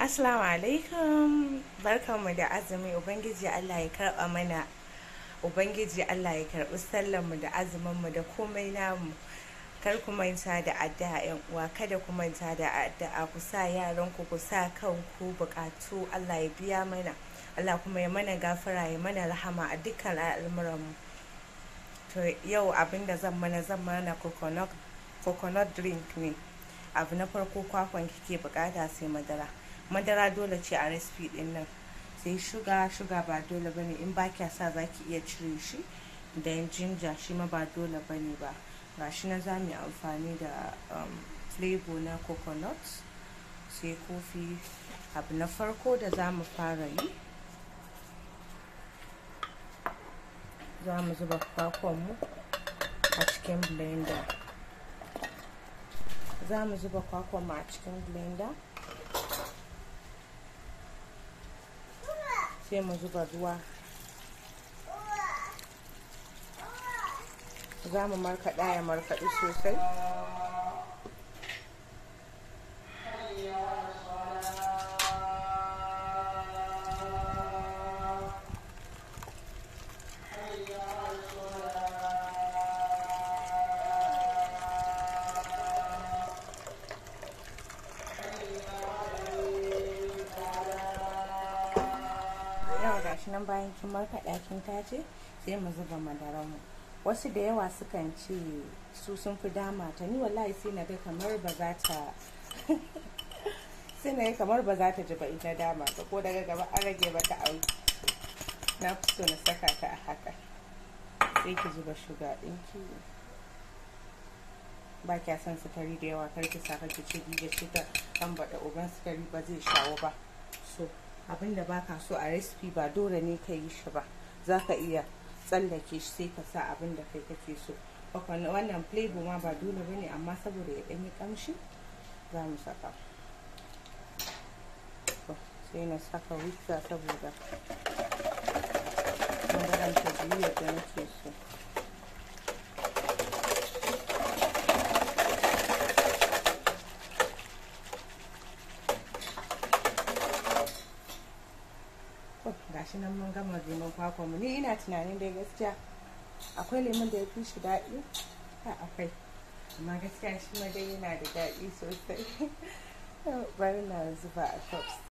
Assalamu alaikum barkanmu da azumi Ubangiji Allah ya karɓa mana Ubangiji Allah ya karɓi sallanmu da azuminmu da komai namu kar ku manta da addu'a yan uwa kada ku manta da addu'a ku sa yaran ku ku sa kanku bukatu Allah ya biya mana Allah kuma ya mana gafara ya mana rahama a dukkan al'amuranmu to yau abin da zan mana zan mana coconut coconut drink ne abu na farko kwakwan kike bukata sai madara madara dole ce a recipe din nan sai shuga shuga ba dole bane in ba kya sa zaki iya cire shi da jinja shi ma ba dole bane ba gashi na za mu yi amfani da um, flavor na coconut sai kofi abu na farko da za mu fara yi za mu zuba kwakwanmu a cikin blender za mu zuba kwakwanmu a cikin blender sai mu zuba ruwa za mu markaɗa ya markaɗi sosai yawa gashi nan bayan kin markaɗa kin tace sai mu zuba madaranmu wasu da yawa sukan ce su sun fi dama ta ni wallahi sai na ga kamar ba za ta sai na ga kamar ba za ta ji ba ita dama ta ko daga gaba an rage mata auki na fi so na saka ta a haka sai ki zuba shuga ɗinki ba kya son sukari da yawa kar ki saka ki ci da shi ta kan baɗa uban sukari ba zai shawo ba so abinda baka so a recipe ba dole ne ka yi shi ba za ka iya tsallake shi sai ka sa abin da kai kake so wannan flavor ma ba dole ba ne amma saboda ya ɗanyi ƙamshi za mu saka sai na saka wuta saboda madaran ta biyu yadda nake so gashi nan mun gama lemon kwakwa mu ni ina tunanin dai gaskiya akwai lemon da ya fi shi daɗi ha akwai amma gaskiya shi ma dai yana da daɗi sosai bari na zuba a cups